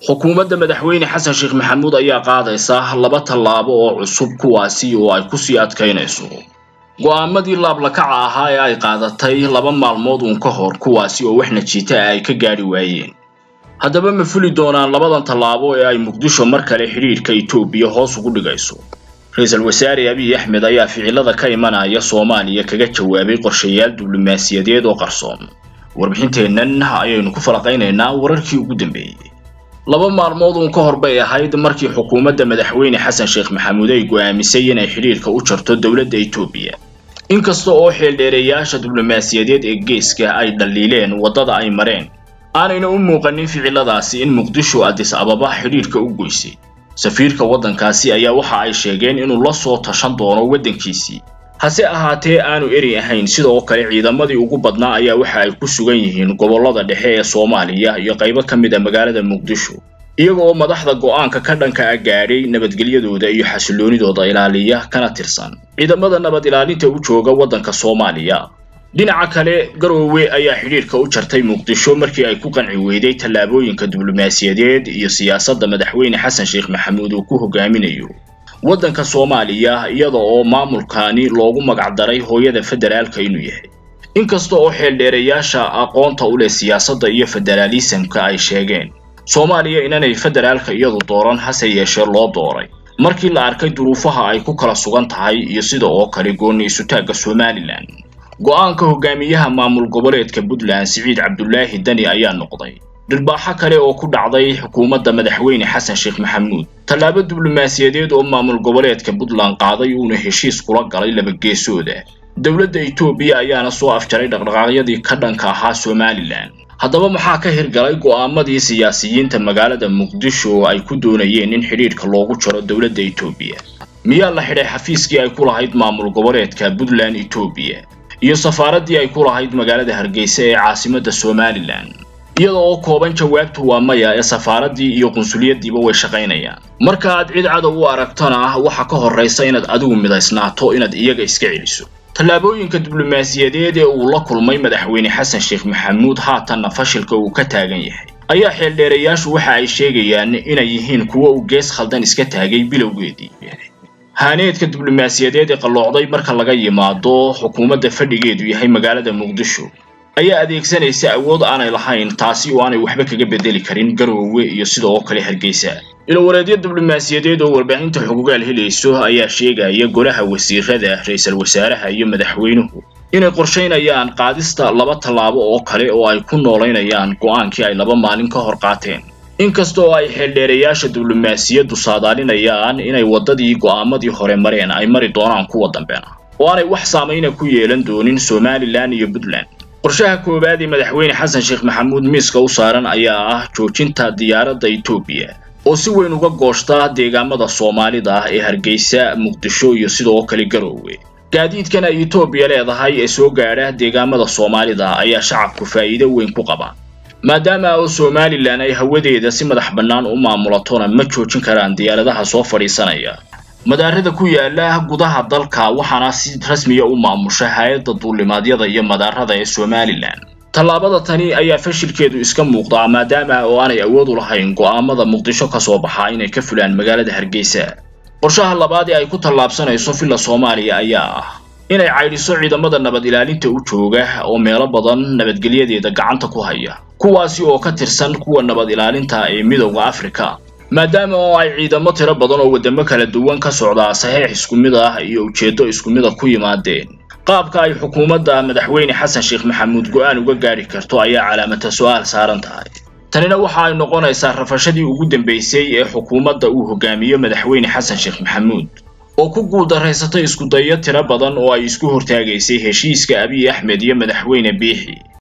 xukuumadda madaxweyne xasan sheekh maxamuud ayaa qaadaysa laba tallaabo oo cusub kuwaasi oo ay kusii adkaynayso go'aamadii laablakaca ahaa ee ay qaadatay laba maalmood uun ka hor kuwaasi oo wax najiita ah ay ka gaadhi waayeen haddaba ma fuli doonaan labadan tallaabo ee ay muqdisho mar kale xidhiidhka etoobiya hoos ugu dhigayso ra-iisul wasaare abiy axmed ayaa ficilada ka imanaya soomaaliya kaga jawaabay qorshayaal diblomaasiyadeed oo qarsoon warbixinteennan ayaynu ku falaqaynaynaa wararkii ugu dambeeyey laba maalmood uun ka hor bay ahayd markii xukuumadda madaxweyne xasan sheekh maxamuud ay go'aamisay inay xidhiidhka u jarto dowladda etoobiya inkasta oo xeeldheereyaasha diblomaasiyadeed ee geeska ay dhaliileen waddada ay mareen aanayna u muuqanin ficiladaasi in muqdisho adis ababa xidhiidhka u goysay safiirka waddankaasi ayaa waxa ay sheegeen inuu la soo tashan doono waddankiisii hase ahaatee aanu eri ahayn sidoo kale ciidamadii ugu badnaa ayaa waxa ay ku sugan yihiin gobollada dhexe ee soomaaliya iyo qaybo ka mid a magaalada muqdisho iyaga oo madaxda go'aanka ka dhanka a gaadhay nabadgelyadooda iyo xasiloonidooda ilaaliya kana tirsan ciidamada nabad ilaalinta u jooga waddanka soomaaliya dhinaca kale garoowe ayaa xidhiidhka u jartay muqdisho markii ay ku qanci weyday tallaabooyinka diblomaasiyadeed iyo siyaasadda madaxweyne xasan sheekh maxamuud uu ku hogaaminayo waddanka soomaaliya iyada oo maamulkaani loogu magacdaray hooyada federaalka inuu yahay inkasta oo xeeldheereyaasha aqoonta u leh siyaasadda iyo federaalisamka ay sheegeen soomaaliya inanay federaalka iyadu dooran hase yeeshee loo dooray markii la arkay duruufaha ay ku kala sugan tahay iyo sida oo kale goonni isutaagga somalilan go'aanka hogaamiyaha maamul goboleedka puntland siciid cabdulaahi dani ayaa noqday dhirbaaxo kale oo ku dhacday xukuumadda madaxweyne xasan sheekh maxamuud tallaabo diblomaasiyadeed oo maamul goboleedka puntland qaaday uuna heshiis kula galay labageesooda dowladda etoobiya ayaana soo afjaray dhaqdhaqaaqyadii ka dhanka ahaa somalilan haddaba maxaa ka hirgalay go'aamadii siyaasiyiinta magaalada muqdisho ay ku doonayeen in xidhiidhka loogu jaro dowladda etoobiya miyaa la xidhay xafiiskii ay ku lahayd maamul goboleedka puntland etoobiya iyo safaaraddii ay ku lahayd magaalada hargeysa ee caasimadda somalilan iyada oo kooban jawaabtu waa maya ee safaaraddii iyo qunsuliyaddiiba way shaqaynayaan marka aad cid cadow u aragtana waxa ka horraysa inaad adigu midaysnaato inaad iyaga iska celiso tallaabooyinka diblomaasiyadeed ee uu la kulmay madaxweyne xasan sheekh maxamuud haatanna fashilka uu ka taagan yahay ayaa xeeldheerayaashu waxa ay sheegayaan inay yihiin kuwo uu gees khaldan iska taagay bilowgeedii haaneedka diblomaasiyadeed ee qalloocday marka laga yimaado xukuumadda fadhigeedu yahay magaalada muqdisho ayaa adeegsanaysa awood aanay lahayn taasi oo aanay waxba kaga bedeli karin garoowe iyo sidoo kale hargeysa ilowareedyo diblomaasiyadeed oo warbaahinta xugugaal helayso ayaa sheegaya golaha wasiirada ra-iisul wasaaraha iyo madaxweynuhu inay qorshaynayaan qaadista laba tallaabo oo kale oo ay ku noolaynayaan go'aankii ay laba maalin ka hor qaateen inkasta oo ay xeeldheerayaasha diblomaasiyaddu saadaalinayaan inay waddadii go'aamadii hore mareen ay mari doonaan kuwa dambeena oo aanay wax saamayna ku yeelan doonin somalilan iyo puntland qorshaha koowaad ee madaxweyne xasan sheekh maxamuud miiska u saaran ayaa ah joojinta diyaaradda etoobiya oo si weyn uga gooshta deegaamada soomaalida ah ee hargeysa muqdisho iyo sidoo kale garoowe gaadiidkan ay etoobiya leedahay ee soo gaadha deegaamada soomaalida ayaa shacabku faa'iido weyn ku qaba maadaama oo somalilan ay hawadeeda si madax bannaan u maamulatona ma joojin karaan diyaaradaha soo fadhiisanaya madaarada ku yaala gudaha dalka waxaana si rasmiya u maamusha hay-adda duulimaadyada iyo madaarada ee somalilan tallaabada tani ayaa fashilkeedu iska muuqdaa maadaama oo aanay awood u lahayn go'aamada muqdisho ka soo baxaa inay ka fulaan magaalada hargeysa qorshaha labaad ee ay ku tallaabsanayso villa soomaaliya ayaa ah inay caydhiso ciidamada nabad ilaalinta u jooga oo meelo badan nabadgelyadeeda gacanta ku haya kuwaasi oo ka tirsan kuwa nabad ilaalinta ee midowda afrika maadaama oo ay ciidamo tiro badan oo waddamo kala duwan ka socdaa saxiix isku mid ah iyo ujeeddo isku mid a ku yimaadeen qaabka ay xukuumadda madaxweyne xasan sheekh maxamuud go'aan uga gaadhi karto ayaa calaamata su'aal saaran tahay tanina waxa ay noqonaysaa rafashadii ugu dambaysay ee xukuumadda uu hogaamiyo madaxweyne xasan sheekh maxamuud oo ku guuldarraysatay iskudayo tiro badan oo ay isku hortaagaysay heshiiska abiy axmed iyo madaxweyne biixi